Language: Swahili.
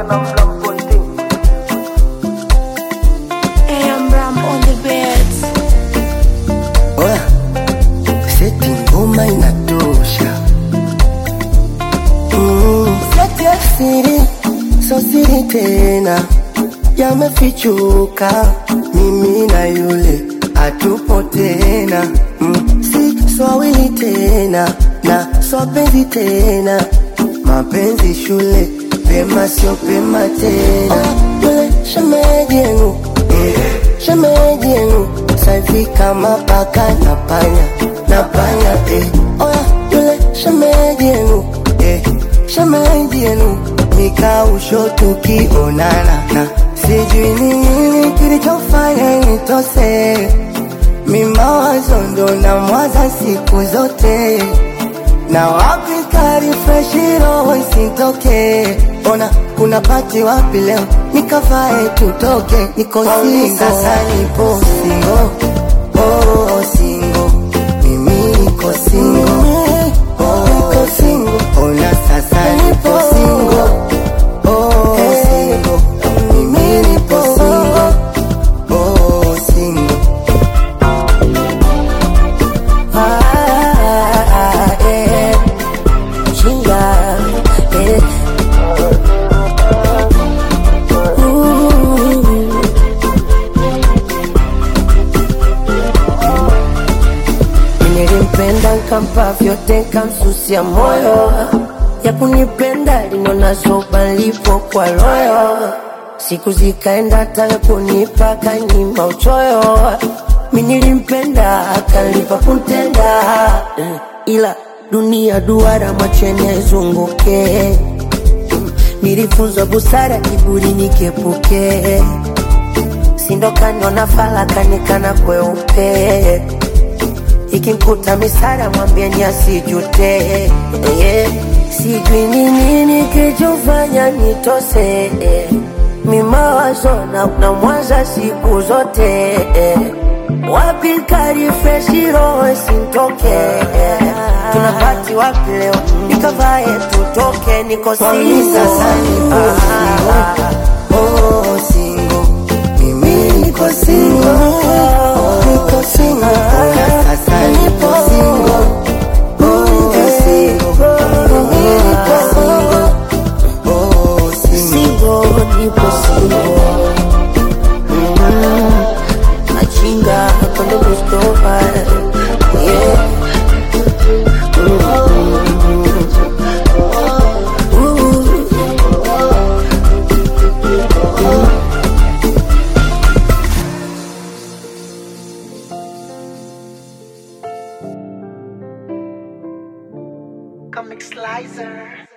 Hey, I'm Ram on the beats. Oya, seti ngoma inatosha. Mm, seti ya siri, so siri tena, yamefichuka. Mimi na yule hatupo tena, mm, si swawili tena na swapenzi tena, mapenzi shule pema sio pema tena. Ah, yule shemeji yenu eh, shemeji yenu saivi kama paka na panya na panya eh. Oya yule shemeji yenu eh, shemeji yenu nikausho tukionana na sijui ni nini kilichofanya nitose mimawazo ndo na mwaza siku zote na wapi karifreshi roho isitoke ona kuna pati wapi leo nikavae tutoke niko singo sasa nipo singo oh, singo mimi niko singo oh, niko singo ona sasa nipo singo oh, singo mimi nipo singo oh, singo ah, eh. Chinga, eh. Ooh. Nilimpenda nkampa vyote nkamsusia moyo ya kunipenda linona soba lipo kwa royo siku zikaenda taka kunipa kanyima uchoyo mi nilimpenda akalipa kuntenda eh, ila dunia duara macheni aizunguke nilifunzwa busara kiburi nikepuke sindokaniona falakanikana kweupe ikimkuta misara mwambieni asijute yeah. sijui ni nini kichofanya nitose eh. mimawazo na, na mwanza siku zote eh. wapi karifreshi roho sintoke eh. tunapati wapi leo nikavae tutoke niko singo sasa nipo singo. Oh, singo. Mimi niko singo. Niko singo. Ona sasa nipo singo. Oh, niko singo. Mimi niko singo. Oh, singo. Singo, nipo singo. Mm, Machinga, cuando busco para. Yeah. Comic Slicer.